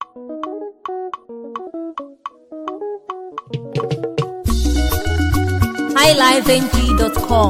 highlifeng.com.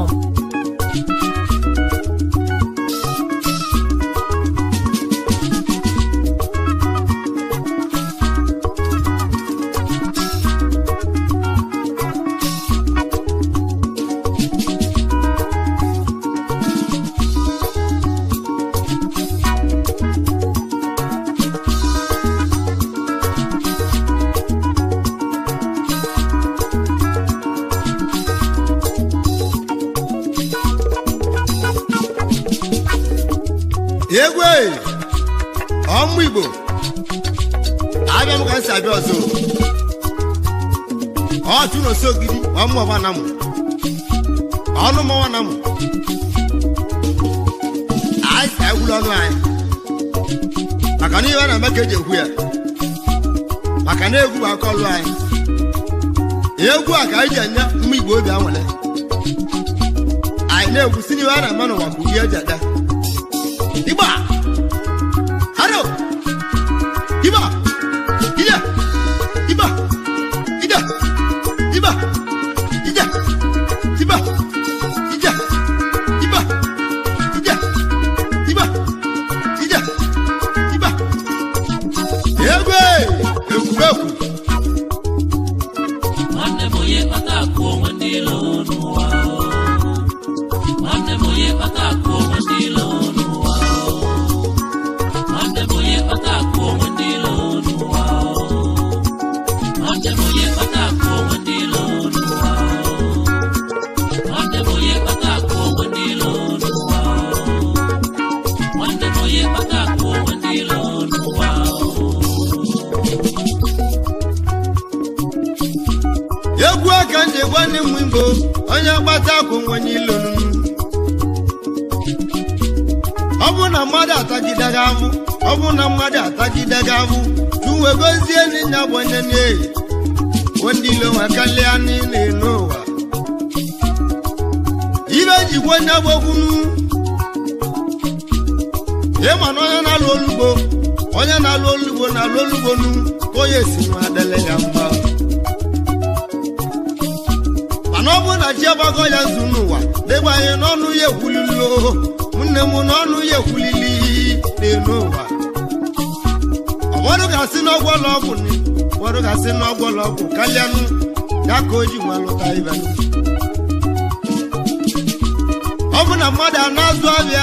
egwu ọmụ igbo abịa m ka m si abịa ọzọ ọtụ na osogidi ọmụ ọma na mụ ọnụ mọwa na mụ anyị si egwuru ọnụ anyị maka na ihe a na-eme ka eji ekwu ya maka na egwu bụ aka ọlụ anyị egwu a ka anyị ji enye mma igbo obi anwale anyị na-egwu si n'ihe a na-eme n'ụwa bụ ihe eji ede Iba! Haro! Iba! Ida! Iba! Ida! Iba! Ida! Iba! Ida! Iba! Ida! Iba! Ida! Iba! Egwe! Ekwubekwu! nwanne m onye kpata akụ onwe ndị ilo n'ụwa o. nwanne m onye kpata akụ onwe ndị ilo n'ụwa o. nwanne m onye kpata akụ onwe ndị ilo n'ụwa o. nwanne m onye kpata akụ onwe ndị ilo n'ụwa o. nwanne m onye kpata akụ onwe ndị ilo n'ụwa o. nwanne m onye kpata akụ onwe ndị ilo n'ụwa o. egwu aka ndị gwa ndị mmụ igbo onye gbata akwụ nwenye ilonu ọ bụ na mmadụ atagide gị ahụ ọ bụ na mmadụ atagide gị ahụ tuwe gozie n'inya bụ onye na-eyi ndị ilo nwe kalịa niile n'ụwa ibe jikwa onye gbokwunu ịma na onye na-alụ olugbo onye na-alụ olugbo na-alụ olugbo nu ka onye si nwa adịle ya mma mana ọ bụrụ na chi agbago ya zu n'ụwa dịgbanye n'ọnụ ya ekwulili o nne m n'ọnụ ya ekwulili n'elu ụwa ụfọdụ ga-asị n'ọgwọlọ ọgwụ ni ụfọdụ ga-asị n'ọgwọlọ ọgwụ kalịanụ ya ka o ji nwa lụta ibe ọ bụ na mmadụ a na-azụ abịa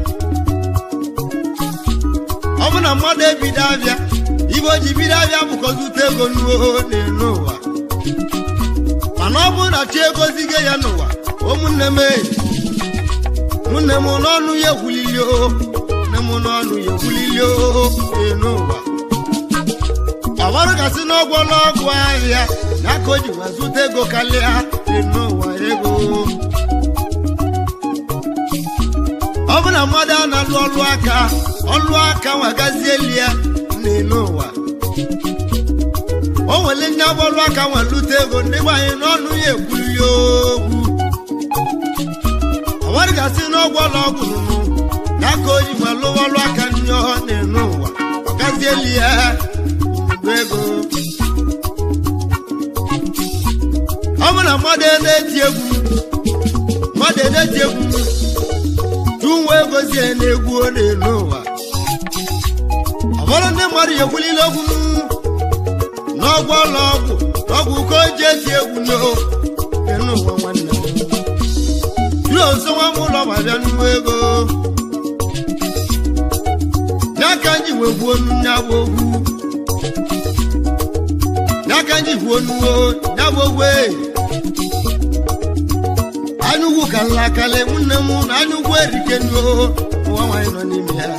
ọ bụ na mmadụ ebido abịa ibe o ji bido abịa bụkọzi ute ego n'uo n'elu ụwa mana ọ bụrụ na chi egozigo ya n'ụwa ụmụnne m eyi nne m n'ọnụ ya ekwulili o nne m n'ọnụ ya ekwulili o ee n'ụwa ọgbarụ gasị n'ọgwọla ọgwụ ahịa ya ka o ji wee zụta ego karịa ee n'ụwa ego ọ bụ na mmadụ a na-alụ ọlụ aka ọlụ aka nwagazieli ya n'elu ụwa o nwere ndị agbọlụ aka nwelute ego ndị gbanye n'ọnụ ya ekwuli okwu ọnwadị gasị n'ọgwụ ọla ọgwụ nụnụ ya ka o ji nwelụ ọlụ aka ndị ọ na-enu ụwa ọgazieli ya bụ ego ọ bụ na mmadụ na-eti egwu mmadụ na-eti egwu tụnwa egozie na-egwu ọ na-enu ụwa ọbụrụ ndị mmadụ ya ekwulile okwu n'ọgwụ ụlọ ọgwụ ọgwụ ka o ji eti egwu n'o enu ụwa nwanne m ruo nso nwa m ụlọ ma bịa nnukwu ego ya ka nji wegbuo onu ya bụ ogwu ya ka nji gbuo nuwo ya bụ ogwu ee anyụgwu ka nlakale nwanne m na anyụgwu erike nuo ụwa nwaanyị nọ n'ime ya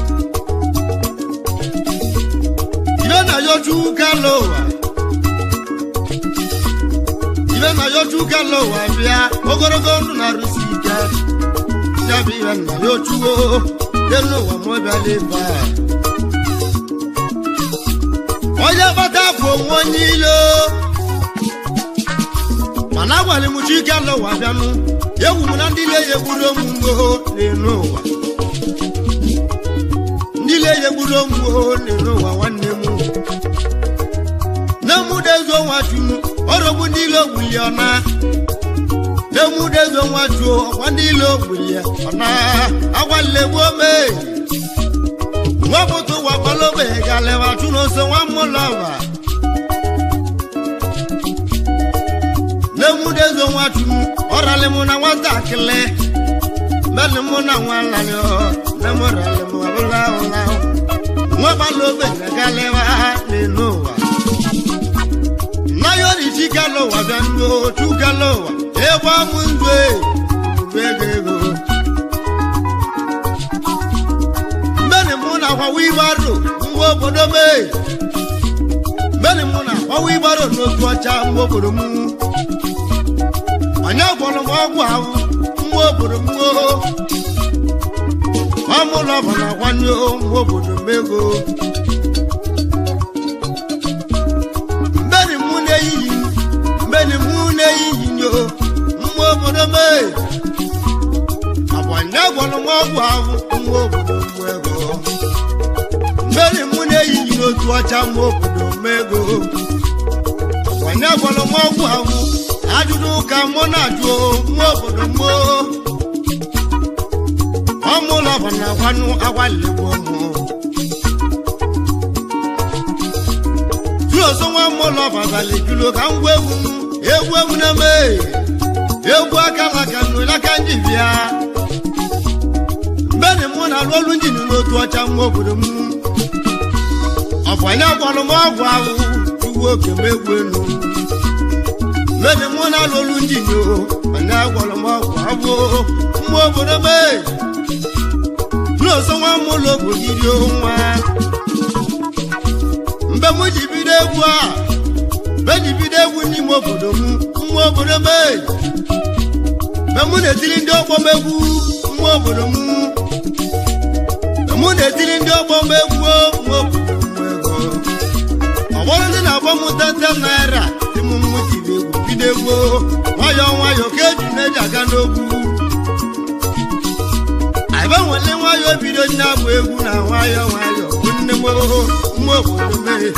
ibe na yoju kalo ụwa ibe na yoju kalo ụwa bịa ogologo ndụ na-arụsi ike ya bụ ibe na yojuo elu ụwa ma ọ bịala ebe a onye gbata afọ onwe onye ilo mana agwara m chike ala ụwa bịanụ egwu m na ndị ile ya egburu omume n'elu ụwa ndị ile ya egburu omume n'elu ụwa nwanne m ya ọna emudezo nwa chuo ọkwa ndị ilo gburu ya ọna agwalegbu ome nwapụta ụwa kpọlobe galeba chụnoso nwa mmụlọba n'emudezo nwa chu ọrali mụ na nwatakịrị meli mụ na nwa nlanị nemụrali mụ ọbụla ụla nwa kpalobe galeba n'elu ụwa nayọrịchi galo ụwa bịa ndị otu galo ụwa ebe ọmụ ndụ ebe ego ego mbeni mụ na akwawa ibaro ngwa obodo mee mbeni mụ na akwawa ibaro n'otu ọcha ngwa obodo m onye gwọrọ m ọgwụ ahụ ngwa obodo m ọmụlọ bụ na akwanye ngwa obodo m ego mbeni mụ na-eyiyi mbeni mụ na-eyiyi nyo nwa obodo mee agbanye gwọrọ m ọgwụ ahụ nwa obodo m ego mbeni mụ na-eyiyi n'otu ọcha nwa obodo m ego agbanye gwọrọ m ọgwụ ahụ ajụjụ ka mụ na-ajụ nwa obodo m ọmụlọ bụ na agwanụ agwaligbo mụ juoso nwa mụlọ babalị julo ka ngwa egwu m egwu egwu na-eme egwu aka maka aka ndị bịa mbeni mụ na-alụ olu njin n'otu ọcha nwa obodo m ọ bụ anya gwọrọ m ọgwụ ahụ uwe oke m egwu elu mbeni mụ na-alụ olu njin o anya gwọrọ m ọgwụ abụ nwa obodo m n'oso nwa m ụlọ obodo nwa mgbe m ji bido egwu a mgbe ji bido egwu n'ime obodo m nwa obodo m mgbe mụ na-etiri ndị ọgbọ m egwu nwa obodo m mgbe mụ na-etiri ndị ọgbọ m egwu nwa obodo m ego ọgbọrọ ndị na-agba m tete naira dị m mmụ tiri egwu bido egwu nwayọọ nwayọọ ka eji na-eji aga n'ogwu agbanwele nwayọọ bido na-abụ egwu na nwayọọ nwayọọ bụ nne m nwa obodo mee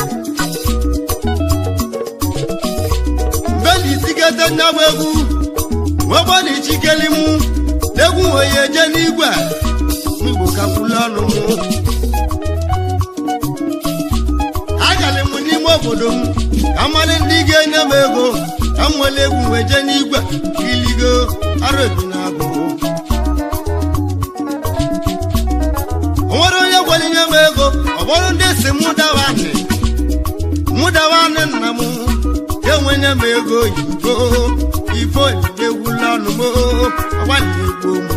mgbe na isigete nyabụ egwu nwegbe na ichikeli mụ n'egwu wee eje n'igwe mgbo kakwule ọnụ m agalị m n'ime obodo m ka mmalị ndị ga-enye m ego ka m nwere egwu wee jee n'igwe iligo arụ ebi na agụ onwere onye gwara inye m ego ọ bụrụ ndị si mụ dawanị mụ dawanị nna m enwenye m ego oyibo ifo egwula ọnụ m agbalị egbo m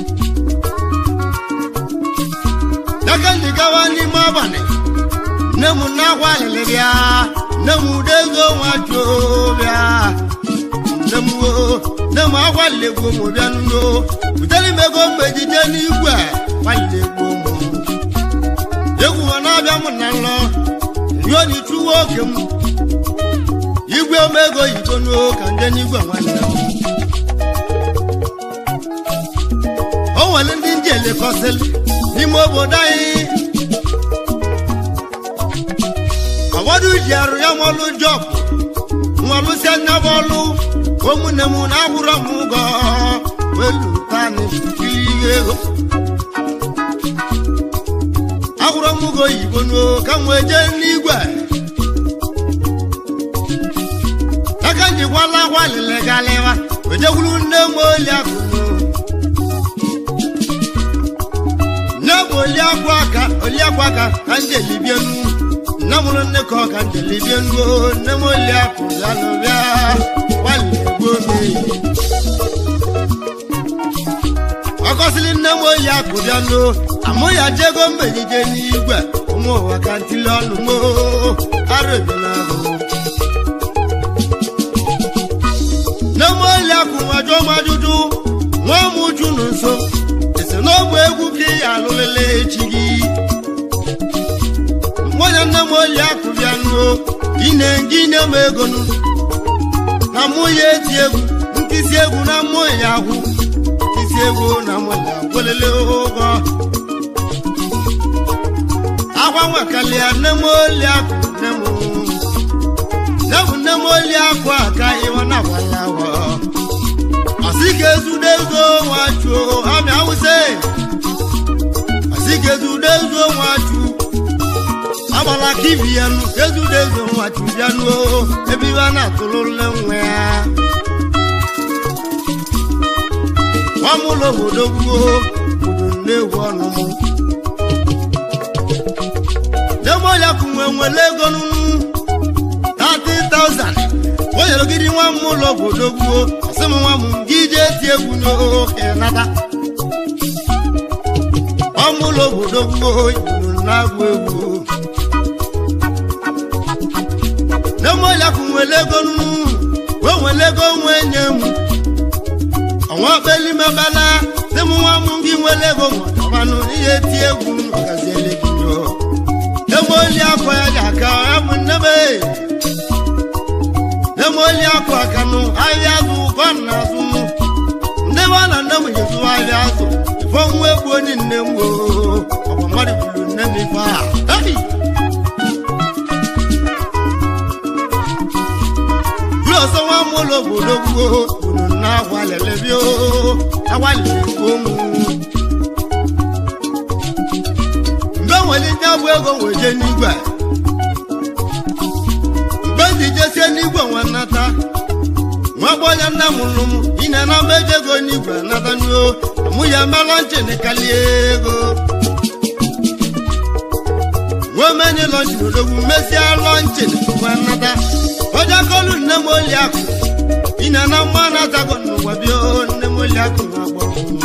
n'aka ndị gawa n'ime abalị nne m na-agwa alịlị bịa nne m ude ego nwa juo bịa nne m o nne m agwalị egbo m bịa nno butere m ego mgbe ejije n'igwe agbalị egbo m egwu ma na-abịa m na nlọ ruo n'ichuwe oge m igwe omego yigo n'ụka ndị n'igwe nwanne m o nwere ndị ndị elekọsịlị n'ime obodo anyị ọgbọdụ ji arụ ya nwọlụ jọb nwọlụsịa nyaba ọlụ ụmụnne m na-akwụrọ m ụgọ welutani ihe ego akwụrọ m ụgọ oyibo n'o ka m wee jee n'igwe aka njikwala akwa lele galịwa wejekwuru nne m oli akụnụ nne bụ oli akwa aka oli akwa aka ka m jelibienu nne mụrụ nne ka ọ ka m jelibienu nne m oli akụ bịa n'ụbịa gbalịgbo meyi ọkọsịrị nne m oyi akụ bịa n'o amụ ya jego mgbejije n'igwe ụmụ ụwa ka ntili ọnụ mo arụ ebela ahụ nne m oyi akụ nwajụ m ajụjụ nwa m uju nụ nso esi n'ọgwụ egwu ka ị ya alụlele echi gị nwunye nne m oyi akụ bịa n'o ine gị nye m ego nụ na mụ ya eti egwu nkịsị egwu na mụ ya ahụ isi egwu na nwata gwelele ụgwọ akwa nwekalia nne m oli akụ nne m nne m nne m oli akụ aka ịwa na gwala asikezudezo nwachu amị awụse asikezudezo nwachu agbala ka ibi ya nụ ezudezo nwachu bịanụ ebe iwe a na-atụlụle nwa ya nwamụlọ obodo gboo obodo nnewu ọnụmụ demoya kunwe nwere ego nunu 30,000 o nyere gịdị nwa m ụlọ obodo gboo asị m nwa m gị jee ti egwu n'oke nata ọmụlọ obodo gboo yiri na-agụ egwu demoya kunwere ego nunu wee nwere ego nwe nye m ọnwa kpelimebala sị m nwa m gị nwere ego nwabanụ ihe ti egwu n'ọgaziele gị nyoo nemoli akwa ya dị aka ya bụ nnebe nemoli akwa aka nụ ahịa azụ ụkọ na azụ mụ ndị ba na nne m jezu ahịa azụ ifo nwa egbu onye nne m oo ọgwa mmadụ buru nne m ife a Hey! Buru ọsọ nwa m ụlọ obodo gboo unu na agwalele bịa oo agwalele gboo mụ mgbe nwere ndị abụ ego weje n'igwe mgbe ndị jesie n'igwe nwe nnata nwa gbọya nna m lụ m ine na mgbe eji ego n'igwe nata nuo mụ ya mela nchin kalie ego nwee menye lọnchin odogwu mesie lọnchin nwe nnata ọjà kọlu nne m oli akụ ine na mma natago n'ụwa bịa o, nne m oli akụ na-agbọ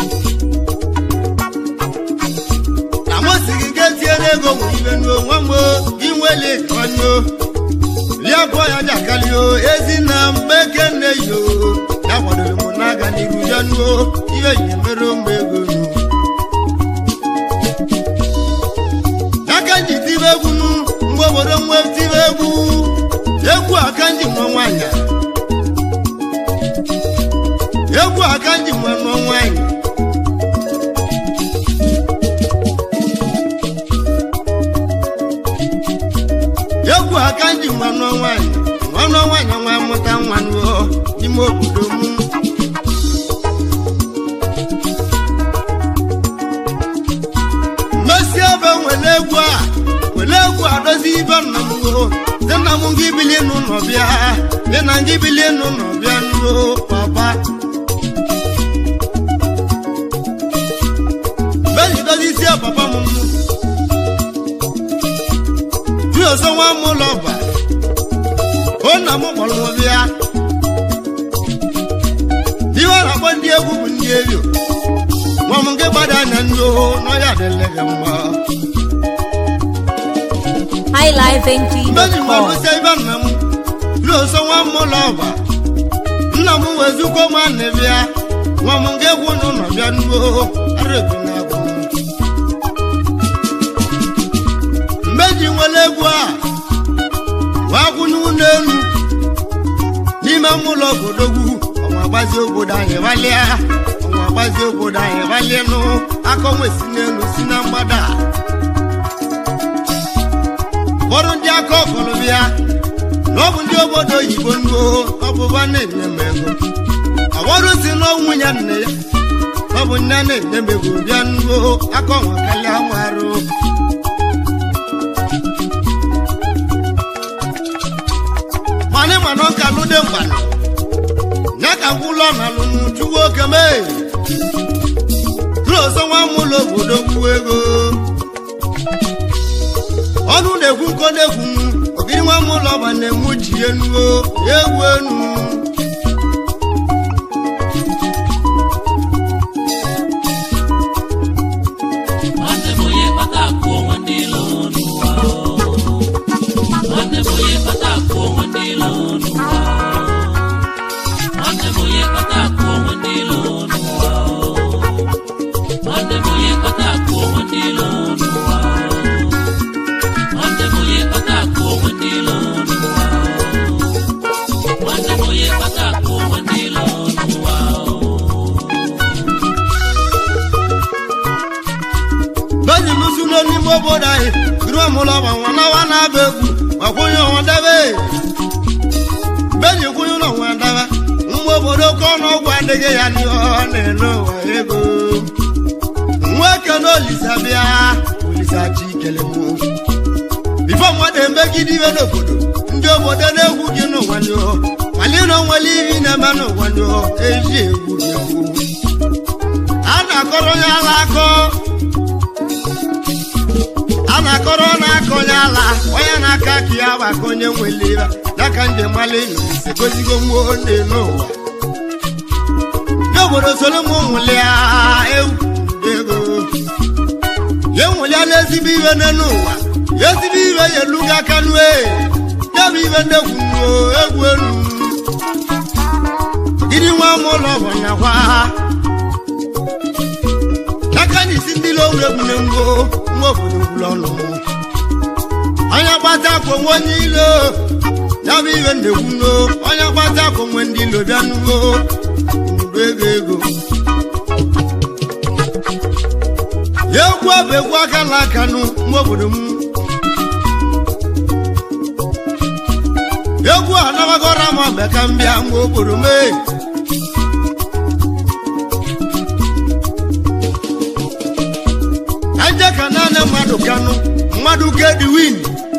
na mo sigi ke tiere ego wo ibe nu nwa mo inwele kanyo lia bo ya jakali o ezi na mbeke ne yo ya kwadoro mo n'aga n'iru ya nu o ibe yi mere m ego nu aka nji tibe egwu nu mgbe obodo nwe tibe egwu egwu aka nji nwa nwanyị egwu aka nji nwa nwa nwanyị egwu aka nji nwanụ nwaanyị nwanụ nwaanyị nwa mụta nwa nuo n'ime obodo m mmesi ebe nwere egwu a were egwu adozi ibe nna m o dị nna m gị bilie n'ụlọ bịa dị na gị bilie n'ụlọ bịa nuo papa mgbe ji dozi isi papa m bí ọsọ wọn mú lọ bà ó nà mú pọlọ wọn bíá bí wọn rà pọ ndí egwu bụ ndí eyo wọn mú ké gbádà nà ndí o n'ọyà dẹlẹgẹ mọ. mbẹ́ni wọn ló highlifeng.com. ṣe ibà nà mú bí ọsọ wọn mú lọ bà nna mú wẹ̀zú kó má nì bíá wọn mú ké kú nù nà bíá ndí o arẹ̀kú nà bọ̀ mú. mmeji nwere egwu a wakwụnye ụlọ elu n'ime ụlọ obodogwu ọnwa agbazi obodo anyị gbalịa ọnwa agbazi obodo anyị gbalịa nụ aka onwe si n'elu si na mgbada ụfọdụ ndị aka ọkọrọ bịa na ọ bụ ndị obodo oyibo nuo ọbụba na-enye m ego ụfọdụ si n'ọnwụ ya nne ya ọ bụ nne na-enye m ego bịa nuo aka ọnwa kalịa nwarụ mani mana ọka lụde mgbana ya ka ngwụlọ na lụnụ chukwu oke mee ọzọ nwa m ụlọ obodo gbuo ego ọnụ na-ekwu nkọ na-ekwu ogiri nwa m ụlọ ọba na-enwu ji enuo egwu enu nwanne m onye kpata akụ onwe ndị ilo n'ụwa o. nwanne m onye kpata akụ onwe ndị ilo n'ụwa o. nwanne m onye kpata akụ onwe ndị ilo n'ụwa o. nwanne m onye kpata akụ onwe ndị ilo n'ụwa o. nwanne m onye kpata akụ onwe ndị ilo n'ụwa o. nwanne m onye kpata akụ onwe ndị ilo n'ụwa o. bẹ́ẹ̀ni lùsùlù n'ime obodo anyị giri ọmụlọba nwa nawa na-aba egwu gbakwunye ọnwa debe bẹ́ẹ̀ni kwunye ụlọ nwa debe nwa obodo ka ọnụ ọgwụ adị adịghị ya nụọ na-ene ụwa ego nwoke na olisa bịa olisa chi kele mụ bifo mmadụ emegide iwe n'obodo ndị obodo na-egwu gị n'ụwa nyụọ mali na onwere iri na-eme n'ụwa nyụọ eji egwu gị egwu a na-akọrọ onye ala akọ a na-akọrọ na-aka onye ala onye na-aka ka ya bụ aka onye nwere ire n'aka ndị mmalị ise gozigo mmụọ ndị n'ụwa n'obodo soro m nwụlịa ewu ego ya nwụlịala ezigbo iwe n'elu ụwa ya ezigbo iwe ya elugo aka nue ya bụ iwe ndegwu egwu elu gịnị nwa m ụlọ bụ nyakwa n'aka na isi ndị lo egwu na ngwo nwa obodo gwụrụ ọnụ onye gbata akwa onwe onye ilo ya bụ iwe ndegwu no onye gbata akwa onwe ndị ilo bịa nugo nnukwu ego ego ya egwu abụ egwu aka na aka nụ nwa obodo m egwu a nabagora m ọbịa ka m bịa nwa obodo m ee aja ka naanị mmadụ kanụ mmadụ kedwin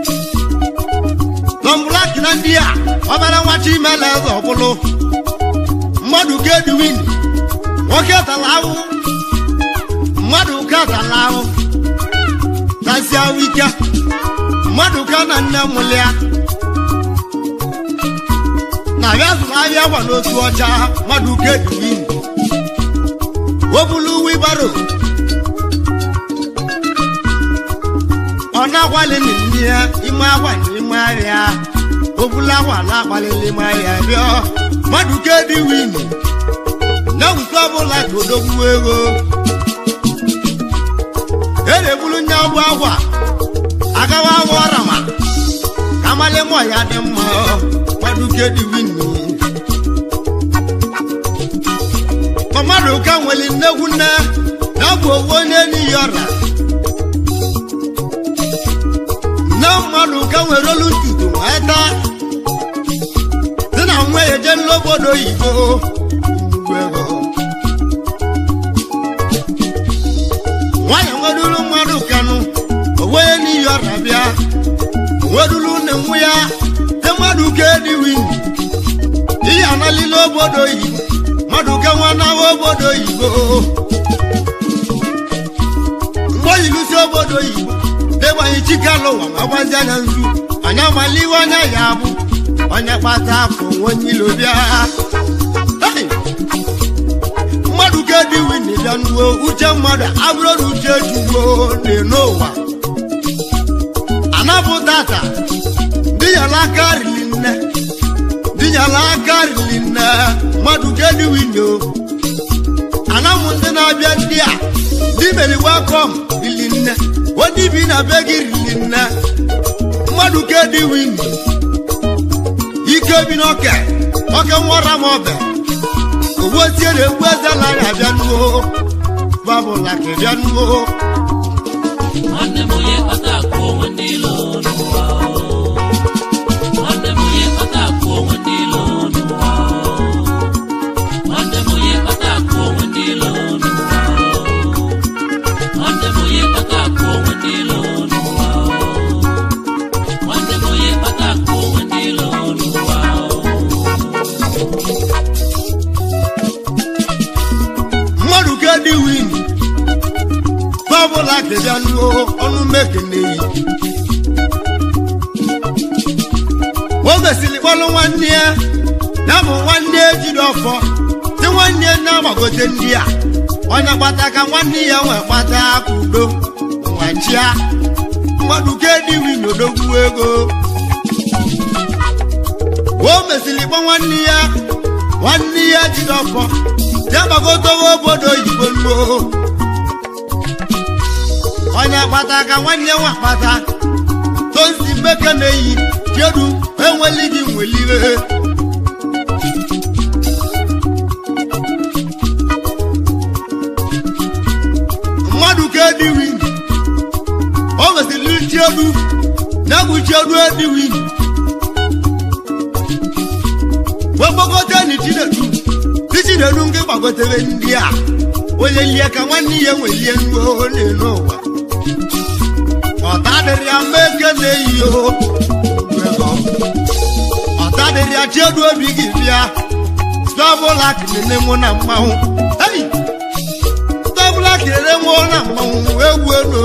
nọmblak na ndị a ọbara nwachi imela eze ọbụlụ mmadụ kedwin nwoke tala ahụ mmadụ ka tala ahụ tasịa wike mmadụ ka na nne mụlịa na ya zụrụ ahịa gwa n'otu ọcha mmadụ kedwin obulu wibaro ọ na-agbalị n'ime ya ime akwa n'ime ahịa obula akwa na-agbalị n'ime ahịa rịọ mmadụ kedị win na nke ọbụla ka odogwu ego erebulu nya bụ akwa agawa awa ọrama ka amalị mọ ya dị mma mmadụ kedị win ma mmadụ ka nwere nnegwu nne na ọ bụ owu onye n'iyi ọra na mmadụ ka nwere olu ntutu wee taa dị na nwa ya eje n'obodo oyibo nnukwu ego nwanyị nweduru mmadụ kanụ onweye n'iyi ọrịa bịa nweduru nne nwa ya te mmadụ ka ediwi ihe analila obodo oyibo mmadụ ka nwa nawa obodo oyibo mgbe oyilusi obodo oyibo degbanyi chikalụ ụwa ma gbazi anya nzu onye amala iwe anya ya bụ onye kpata afọ onye ilo bịa Hey! mmadụ ka ediwi na ịbịa nuwo uche mmadụ abụrụ na uche juwo n'ụwa anapụ tata dịnyala aka rili nne dịnyala aka rili nne mmadụ ka ediwi nyo anamụ ndị na-abịa ndị a ndị meri welcome rili nne onye bi na be gị rili nne mmadụ ka ediwi ike bi n'oke oke nwara m ọbẹ owó tí èrè ń gbẹ́sẹ̀ lára àbíánúwó bábùlà kẹ̀bíánúwó. nwanne m onye kpata akụ onwe ndị ilo n'ụwa o. nwanne m onye kpata akụ onwe ndị ilo n'ụwa o. nwanne m onye kpata akụ onwe ndị ilo n'ụwa o. nwanne m onye kpata akụ onwe ndị ilo n'ụwa o. nwanne m onye kpata akụ onwe ndị ilo n'ụwa o. mmadụ ka dị win bábùlà kẹ̀bíánúwó ọnụ mẹ́kẹ̀lẹ́ yìí. wọ́n gbèsìlì kpọ́lú nwanne ya na bụ nwanne ejiri ọfọ tí nwanne ya na-agbagote ndị a onye kpata ka nwanne ya nwee kpata aka udo nwachia mmadụ ka dị win odogwu ego wọ́n mesịrị kpọ nwanne ya nwanne ya jiri ọfọ ya gbagotowe obodo oyibo nuo onye kpata ka nwanne nwa kpata tosi mbeke na-eyi jedu enweli gị nweliwe mmadụ ka ediwi o mesịrị chiedu na-egwu chiedu ediwi wegbogote ni chinedu títí chidenu nke gbagotere ndị a onye lie ka nwanne ya nwelie nruo n'elu ụwa ọta dịrị ya mma eke na-eyi o ego ọta dịrị ya chiedu obi gị bịa stọbụla kelele mụ na mmanwụ ei stọbụla kelele mụ na mmanwụ egwu elu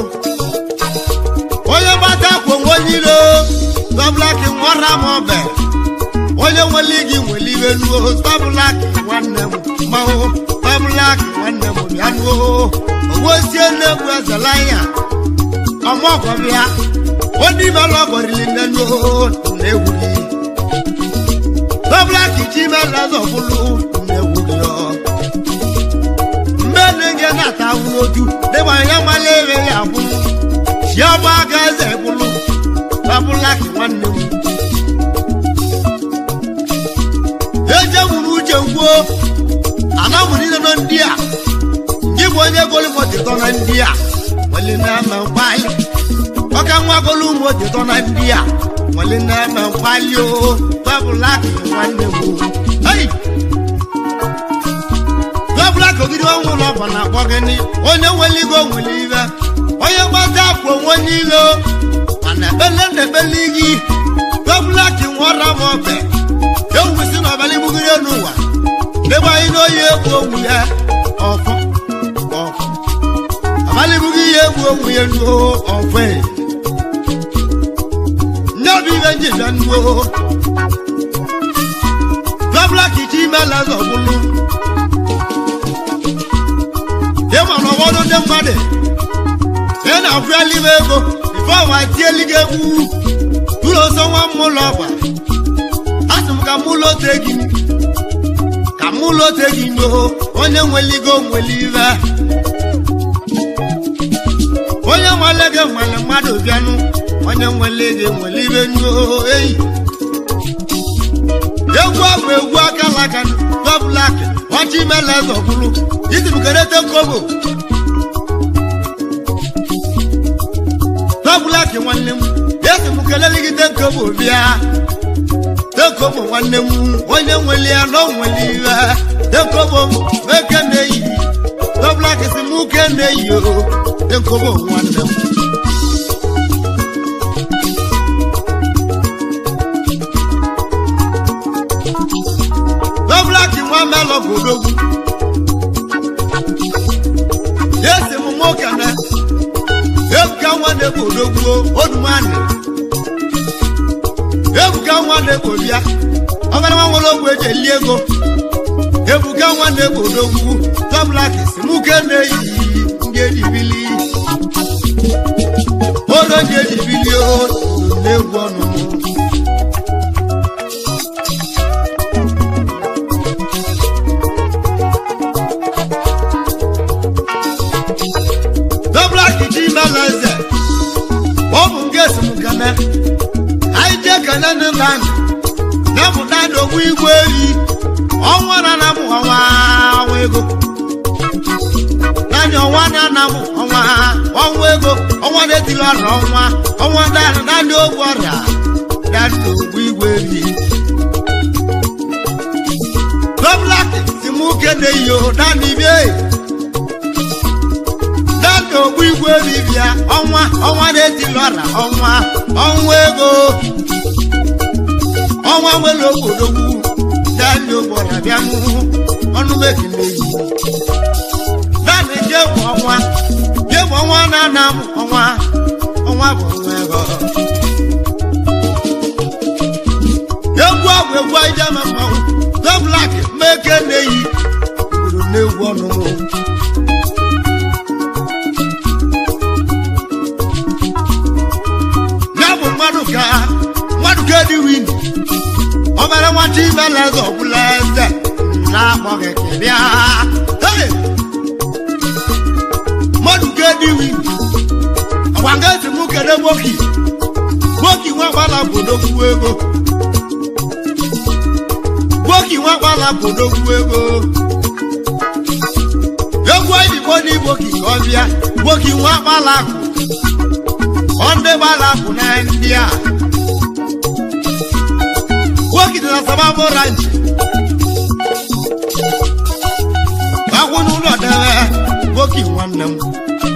onye gbata akwa onwe onye iro stọbụla ka nwara m ọbẹ onye nwere gị nwere iwe nuo stọbụla ka nwanne m mmanwụ stọbụla ka nwanne m bịa nuo owosie nnegwu ezela ya ọmọgọbịa onye ime lọgọrili nne nuo na egwu gị stọbụla ka iji ime lọzọbụlụ na egwu gị ọ mmene gị na-ata ahụ n'otu dịba ya mala ere ya bụ chiọba aka eze bụlụ stọbụla ka nwanne m ejewuru uche gwuo anamụrụ nọ ndị a gị bụ onye golumotitọ na ndị a nwere na-eme mkpali ọka nwa golumotitọ na ndị a nwere na-eme mkpali o babụlaki nwanne m ei babụlaki ogidi ọnwụ ụlọ bụ na akpọ gịnị onye nwere igo nwere ibe onye gbata afọ onwe onye ilo mana ekpele na ekpele gị babụlaki nwara m ọbẹ ewusi n'ọbali gbugiri elu ụwa debe anyị n'oyi egwu onwu ya ọfọ ọfọ abalị bụghị ihe egwu onwu ya nuo ọfọ e. nye obi ibe nji bịa nuo gọbla kichi imela zọbụlụ ịma na ọgbọdụ ndị mmadụ ị na-afụali m ego ife ọwa tieli gị egwu tụrụ ọsọ nwa mmụlọ ọgba asị m ka mụ lote gị ka mụ lote gị n'o onye nweligo nweli ibe onye nwale gị nwere mmadụ bịanụ onye nwele gị nwere ibe n'o eyi egwu abụ egwu akalaka gọblak ọchị imela zọbụrụ itibụkerete kobo gọblak nwanne m esi m kelele gị tenkobo bịa tekobo nwanne m onye nwere ya na onwere iwe tekobo meke na-eyi gọblak si m uke na-eyi o tekobo nwanne m gọblak nwa melọ bụ odogwu esi m nwoke na ebuka nwanne bụ odogwu odumani ebuka nwanne bụ bịa ọgara nwa nwere ogwu eji eli ego ebuka nwanne bụ odogwu gọblak si m uke na-eyi ndị ejibili olo ndị ejibili o na-egwu ọnụ m Black ji mela eze ọ bụ nke esemokene anyị jee kene ndị nna anyị na-emụta ndị ogbu igwe eyi ọnwa na na mụ ọnwa ọnwa ego naanị ọnwa na na mụ ọnwa ọnwa ego ọnwa na-etili ọrịa ọnwa ọnwa naanị naanị ogbu ọrịa naanị ogbu igwe eyi Black si mụ kene iyo naanị bie dada ogbu igwe bibia ọnwa ọnwa na-etili ọra ọnwa ọnwa ego ọnwa nwere ogbodogwu dada ogbora bịa nụ ọnụ mekile yi dada jebụ ọnwa jebụ ọnwa na-ana m ọnwa ọnwa bụ ọnwa ego egwu ọgwụ egwu ijama mmanwụ doblak meke na-eyi obodo na-egwu ọnụnụ ya bụ mmadụ ka mmadụ ka dị win obere nwata imela eze ọbụla eze na-akpọghị kịrịa Hey! mmadụ ka dị win ọgwa nga esi mụ kere gboki gboki nwa gbala bodogwu ego gboki nwa gbala bodogwu ego egwu oyibo n'igboki ka ọ bịa gboki nwa gbala akụ ọ ndị gbara akwụ na ndị a nwoke dị na sababu ranch boki nwanne m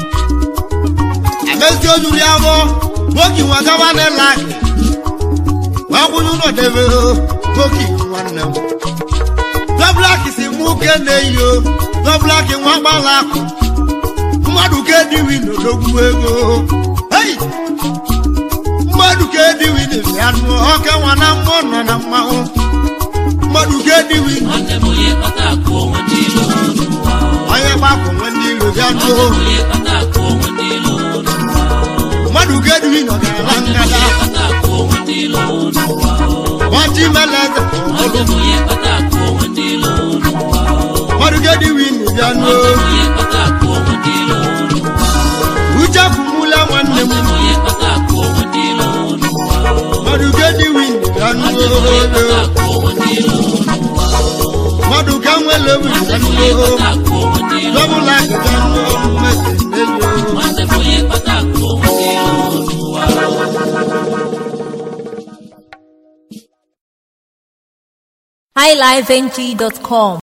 emezi ojuru ya bụ boki nwa gaba n'ịla akị wee kwụnye ụlọ debe boki nwanne m dọblaki si mụ ke na-eyi o dọblaki nwa gbala akụ mmadụ ka ediwi n'odogwu ego hei mmadụ ka ediwi na anụ ọka nwa na mmụọ nọ na mmanwụ mmadụ ka ediwi nwanne m onye kpata akụ onwe ndị ilo n'ụwa onye gbakọ nwe ndị iro bịa nwanne nuo m onye kpata akụ onwe ndị ilo n'ụwa mmadụ ka ediwi nọ gara ngada onye kpata akụ onwe ndị ilo n'ụwa ọchị meleze nwanne m onye kpata akụ onwe ndị ilo n'ụwa mmadụ ka ediwi nọ bịa nuo onye kpata akụ onwe ndị ilo n'ụwa uche kwumula nwanne m nwanne m onye kpata akụ onwe ndị ilo n'ụwa mmadụ ka ediwi nọ bịa nwanne m onye kpata nuo akụ onwe ndị ilo n'ụwa mmadụ ka nwele wuli bịa onye nuo kpata akụ onwe ndị ilo dọbụla bịa nuo mmezi n'elu nwanne m onye kpata akụ onwe ndị ilo n'ụwa highlifeng.com